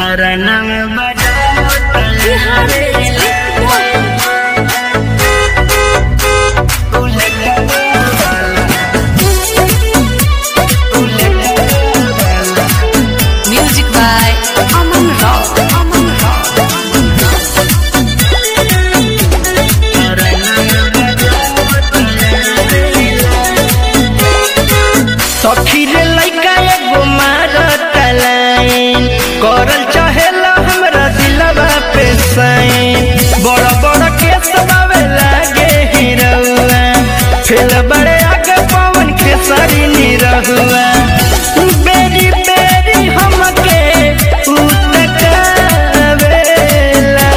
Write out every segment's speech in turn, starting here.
हरणम बजाओ बिहार में music by अमन राव अमन राव सखी रे लइका एगो मारत लाइन करल चाहेला हमरा दिलवा पे साइन बड़ा बड़ा केस बावे लागे हिरौआ फेल बड़े आगे पवन के सारी निरहुआ बेरी बेरी हमके उतकावेला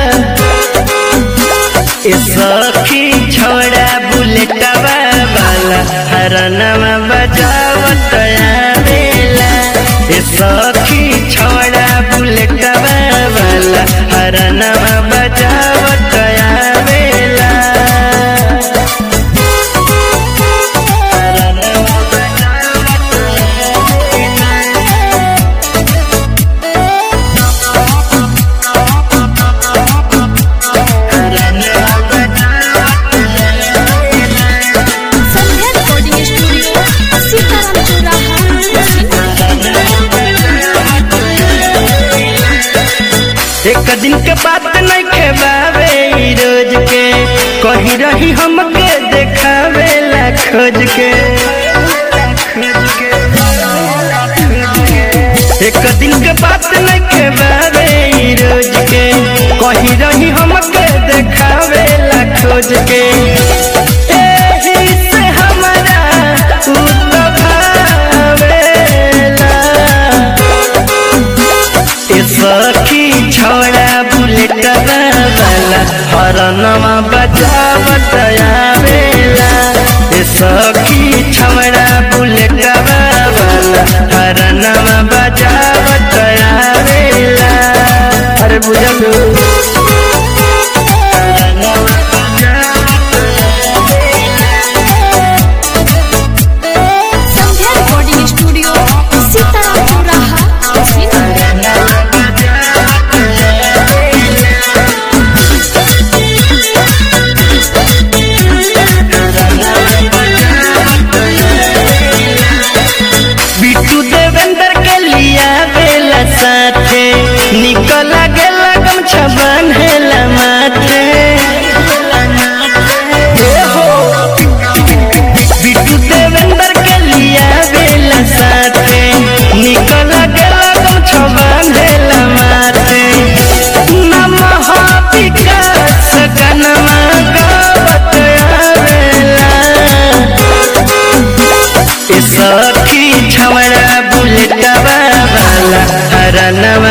ए सखी छोड़ा बुलेटवा वाला हरनवा बजावत आवेला ए सखी छोड़ा बुलेटवा वाला हरनवा बजावत आवेला हरनवा बजावत संध्या रिकॉर्डिंग स्टूडियो सीताराम चौराहा एक दिन के बात नहीं खेबावे ई रोज के कही रही हमके देखावे ला खोज के एक दिन के बात नहीं खेबावे ई रोज के कही रही हमके देखावे ला खोज के एही से हमरा उ तो भावेला ए सखी छोड़ा बुलेट वाला हरनवा बजावत आवेला ए सखी छोड़ा बुलेट वाला हरनवा बजावत आवेला अरे बुझलू हरनवा बजावत संध्या रिकॉर्डिंग स्टूडियो सीताराम चौराहा बिट्टू देवेंद्र के लिया बेला साथे निकल गेला गमछा बांधेला माथे हे हो बिट्टू देवेंद्र के लिया बेला साथे निकल गेला गमछा बांधेला माथे नमः विकास कनमा गावत आवेला ए सखी छवड़ा बुलेटवा वाला हरनवा